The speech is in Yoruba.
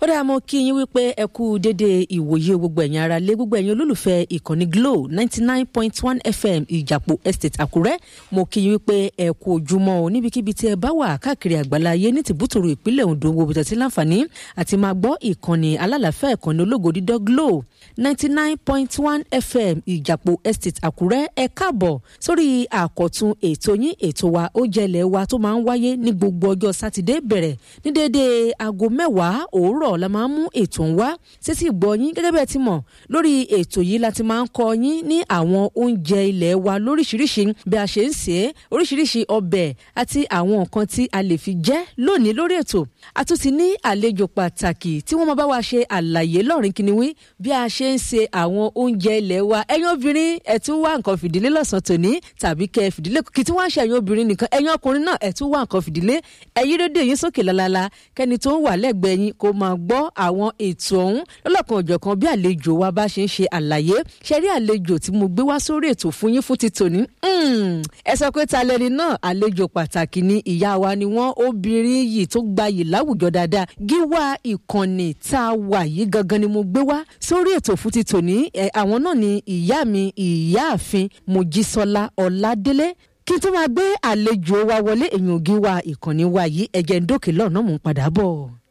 ó dáa mọ́ kí yín wípé ẹ kú dédé ìwòye gbogbo ẹ̀yin ara lé gbogbo ẹ̀yin olólùfẹ́ ìkànnì Glo ninety nine point one FM ìjàpò estate Àkúrẹ́ mo kí yín wípé ẹ kú ojúmọ́ o níbikíbi tí ẹ bá wà káàkiri àgbáláyé ní tìbútòrò ìpínlẹ̀ Ondo wo bìtẹ̀ sí láǹfààní àti máa gbọ́ ìkànnì alálàáfẹ́ ìkànnì ológo dídọ́ Glo ninety nine point one FM ìjàpò estate Àkúrẹ́ ẹ káàbọ̀ sórí àkọ́tún ètò yín ètò wa ó jẹlẹ̀ wa tó máa ń wáyé ní gbogbo ọjọ́ sátidé bẹ̀rẹ̀ ní déédéé aago mẹ́wàá òwúrọ̀ la máa ń mú ètò ń wá sétí ìgbọ́ yín gẹ́gẹ́ bẹ́ẹ̀ ti mọ̀ lórí ètò yìí la ti máa ń kọ́ yín ní àwọn oúnjẹ ilẹ̀ wa lóríṣiríṣi bí a ṣe ń sè é oríṣiríṣi ọbẹ̀ àti àwọn nǹkan tí a lè fi jẹ lónìí lórí ètò a tún ti ní àlejò pàtàkì tí wọ́n máa bá wa ṣe àlàyé lọ́rin kìnìún bí a ṣe ń ṣe àwọn oúnjẹ ilẹ̀ wa ẹ̀yin obìnrin ẹ̀ tún wá nǹkan fìdílé lọ́sàn-án tòní tàbí kẹ́ ẹ fìdílé kì í tí wọ́n á ṣe ẹ̀yin obìnrin nìkan ẹ̀yin ọkùnrin náà ẹ̀ tún wá nǹkan fìdílé ẹ̀yin rédíò yín sókè lálálá kẹ́ni tó ń wà lẹ́gbẹ̀ẹ́ yín kó máa gbọ́ àwọn ètò ọ̀hún lọ́lọ́kan òjọ̀kan bí àlejò wa bá ṣe ń ṣe àlàyé ṣe rí àlejò tí mo gbé wá sórí ètò fún yín fún ti tòní. ẹ sọ pé ta lẹni náà àlejò pàtàkì ni ìyá wa ni wọ́n obìnrin yìí tó gbayì láwùjọ dáadáa gíwá ìkànnì tá a wà yìí gangan ni mo gbé wá sórí ètò fún ti tòní àwọn náà ni ìyá mi ìyáàfin Mojísọ́lá Ọládélé kí n tó máa gbé àlejò wa wọlé èèyàn ògì wa ìkànnì wa yìí ẹ̀jẹ̀ ń dókè lọ́nà mò ń padà bọ̀.